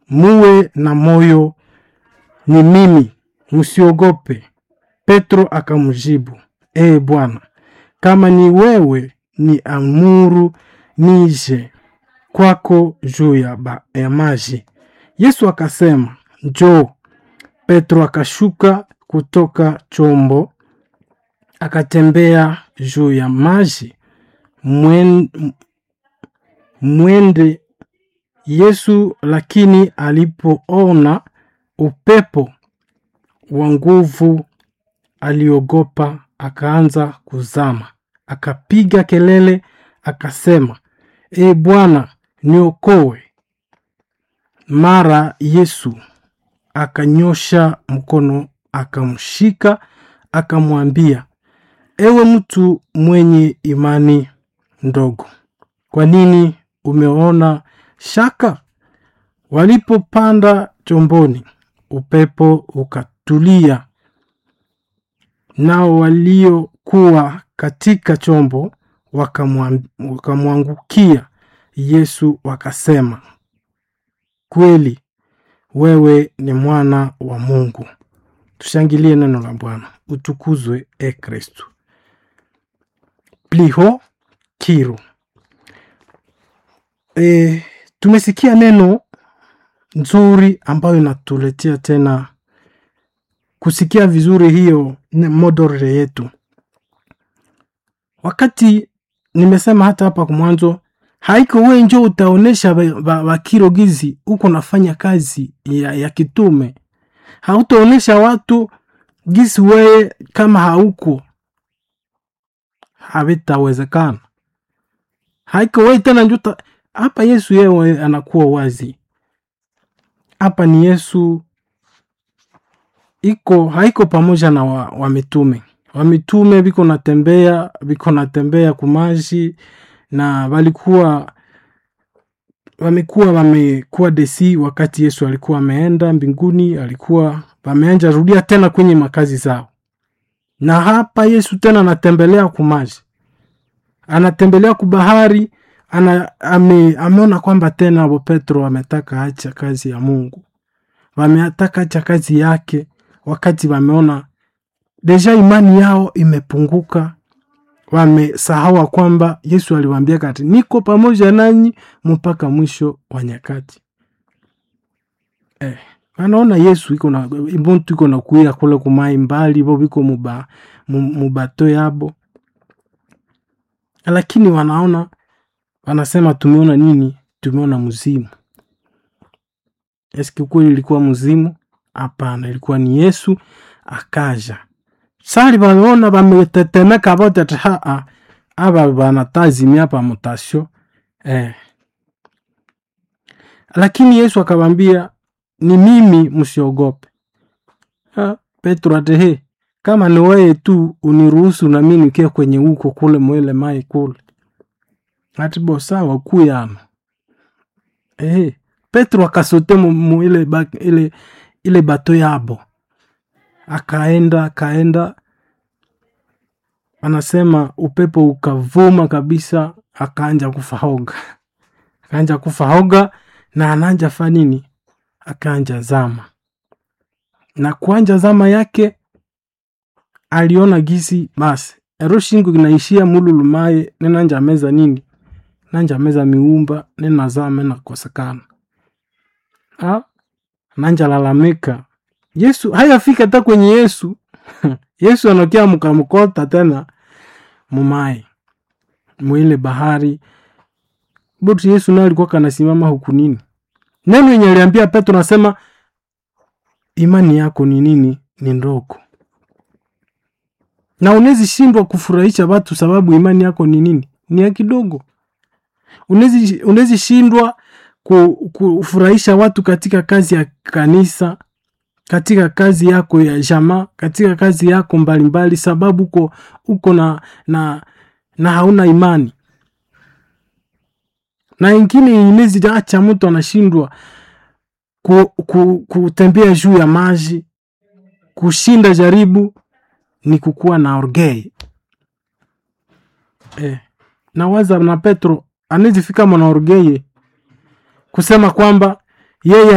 muwe na moyo, ni mimi, msiogope. Petro akamjibu, ee Bwana, kama ni wewe, ni amuru nije kwako juu ya, ba- ya maji. Yesu akasema, njoo. Petro akashuka kutoka chombo akatembea juu ya maji Mwen- mwende Yesu. Lakini alipoona upepo wa nguvu, aliogopa, akaanza kuzama, akapiga kelele, akasema, E Bwana, niokoe. Mara Yesu akanyosha mkono, akamshika, akamwambia, ewe mtu mwenye imani ndogo, kwa nini umeona shaka? Walipopanda chomboni, upepo ukatulia, nao waliokuwa katika chombo wakamwam- wakamwangukia Yesu, wakasema, kweli wewe ni mwana wa Mungu. Tushangilie neno la Bwana. Utukuzwe e Kristu. Pliho kiru. E, tumesikia neno nzuri ambayo inatuletea tena kusikia vizuri hiyo ne- modore yetu. Wakati nimesema hata hapa kwa mwanzo, haiko we njo utaonesha wakiro gizi uko nafanya kazi ya, ya kitume hautaonesha watu gisi weye kama hauko havitawezekana haiko weye tena njuta hapa yesu yewe anakuwa wazi hapa ni yesu iko haiko pamoja na wa, wa mitume wa mitume viko natembea viko natembea kumaji na walikuwa wamekuwa wamekuwa desi wakati yesu alikuwa ameenda mbinguni alikuwa wameanja rudia tena kwenye makazi zao na hapa yesu tena anatembelea kumaji anatembelea kubahari ana, ame, ameona kwamba tena abo petro wametaka acha kazi ya mungu wametaka acha kazi yake wakati wameona deja imani yao imepunguka wamesahawa kwamba yesu aliwaambia kati niko pamoja nanyi mpaka mwisho wa nyakati eh, anaona yesu iko na muntu iko nakuya kule kumai mbali bo biko muba, mu- mubato yabo lakini wanaona wanasema tumeona nini tumeona mzimu eski kweli ilikuwa mzimu hapana ilikuwa ni yesu akaja sali baliona bametetemeka bote ati haa aba banatazimia pa mutasio eh. lakini yesu akawambia ni mimi msiogope Ha, petro atehe kama ni weye tu uniruhusu nami nikie kwenye huko kule mwele mai kule atibo sawa kuyano eh. petro akasote mu, mu ile, ba, ile, ile bato yabo akaenda akaenda anasema upepo ukavuma kabisa akaanja kufahoga akaanja kufahoga na ananja fa nini akaanja zama na kuanja zama yake aliona gisi basi ero shingo inaishia mululumaye nenanja meza nini nanja meza miumba nenazama nakosekana Ah, nanja lalamika yesu hayafika hata kwenye yesu yesu anakia mkamkota tena mumai mwile bahari buti yesu naye alikuwa kanasimama huku nini neno yenye aliambia petro nasema imani yako ni nini ni ndogo na unezi shindwa kufurahisha watu sababu imani yako ni nini ni ya kidogo unezi, unezi shindwa ku- kufurahisha watu katika kazi ya kanisa katika kazi yako ya jamaa katika kazi yako mbalimbali mbali, sababu uko uko na, na na hauna imani na ingine inezi acha mtu anashindwa ku, ku, kutembea juu ya maji kushinda jaribu ni kukuwa na orgei eh. na waza na petro anezifika mwana orgeye kusema kwamba yeye